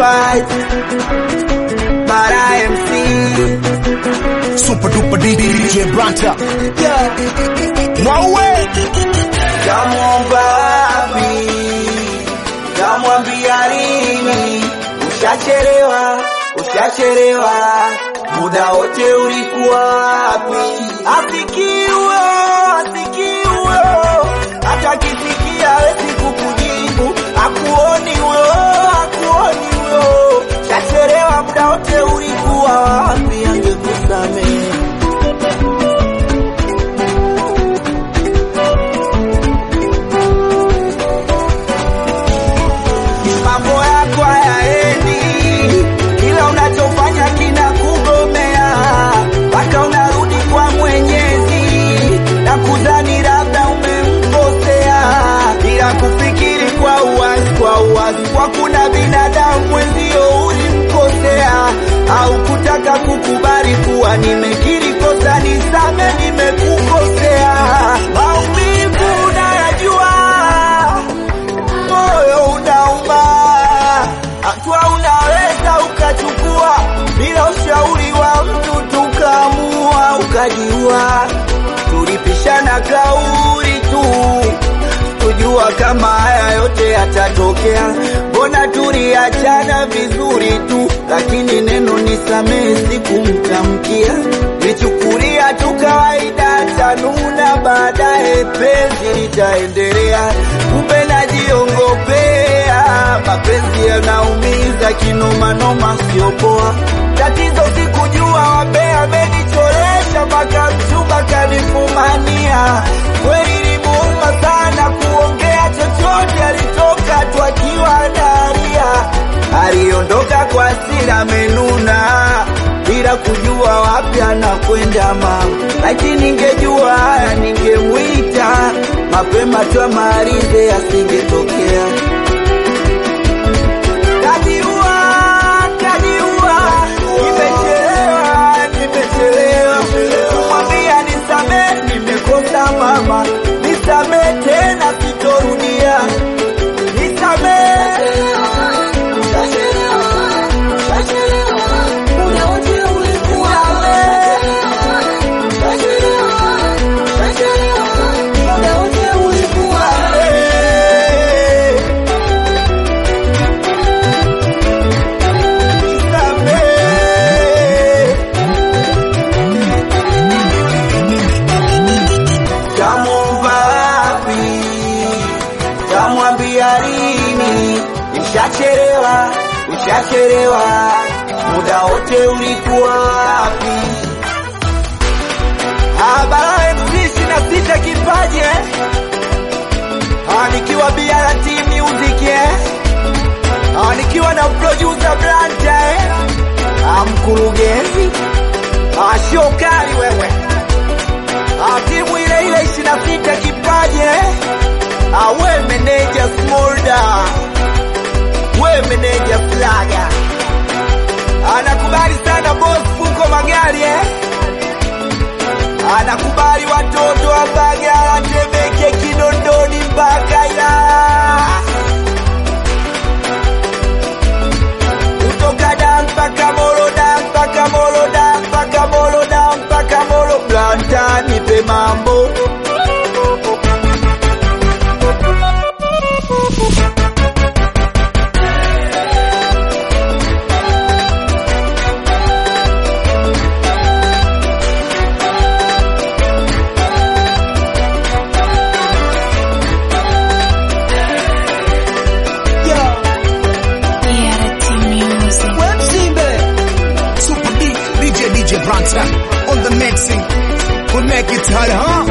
worldwide. Bara MC. Super duper DJ Branta. Yeah. Mwaue. Kamwomba wapi? Kamwambia lini? Ushachelewa, ushachelewa, muda wote ulikuwa wapi? Asikiwe, asikiwe, hata kisikia hawezi kukujibu, akuoni huyo, akuoni huyo, ushachelewa, muda wote ulikuwa wapi? Angekusamehe. mambo yako hayaendi, kila unachofanya kina kugomea, mpaka unarudi kwa Mwenyezi na kudhani labda umemkosea, bila kufikiri kwa uwazi, kwa uwazi, kwa kuna binadamu mwenzio ulimkosea, au kutaka kukubali kuwa nimekiri kosa, nisame, nimekukosea. Maumivu unayajua moyo unauma, hatua unaweza ukachukua bila ushauri wa mtu, tukaamua ukajiua. Tulipishana kauli tu, kujua kama haya yote yatatokea. Mbona tuliachana vizuri tu, lakini neno nisamehe sikumtamkia, nichukulia tu kawaida, tanuna baadaye penzi litaendelea. Kumbe najiongopea, mapenzi yanaumiza kinomanoma, sio poa. Tatizo sikujua wabea amenichoresha mpaka mchumba kanifumania. Kweli limuuma sana kuongea chochote, alitoka tu akiwa analia, aliondoka kwa hasira amenuna bila kujua wapi anakwenda mama. Lakini ningejua haya ningemwita mapema tu amalize, asingetokea. Kajiua, kajiua, nimechelewa, nimechelewa kumwambia nisamehe, nimekosa mama, nisamehe tena, sitorudia, nisamehe. Kamwomba wapi? Kamwambia lini? Ushachelewa, ushachelewa, muda wote ulikuwa wapi? Habara MC ishirini na sita kipaji eh? Ah, nikiwa BRT Music eh? Ah, nikiwa na producer Branta eh? Ah, mkurugenzi ah, shokari wewe Ah, timu ile ile ishirini na sita kipaji eh? Ah, we meneja Smolda, we meneja Flaga, anakubali sana boss Fuko Magari eh? Anakubali watoto wa Mbagala, Temeke, Kinondoni mpaka Ilala, kutoka da mpaka Molo, da mpaka Molo, da mpaka Molo, da mpaka Molo. Blanta nipe mambo BRT Music. Super D, DJ DJ Branta. On the mixing. We'll make it hard, huh?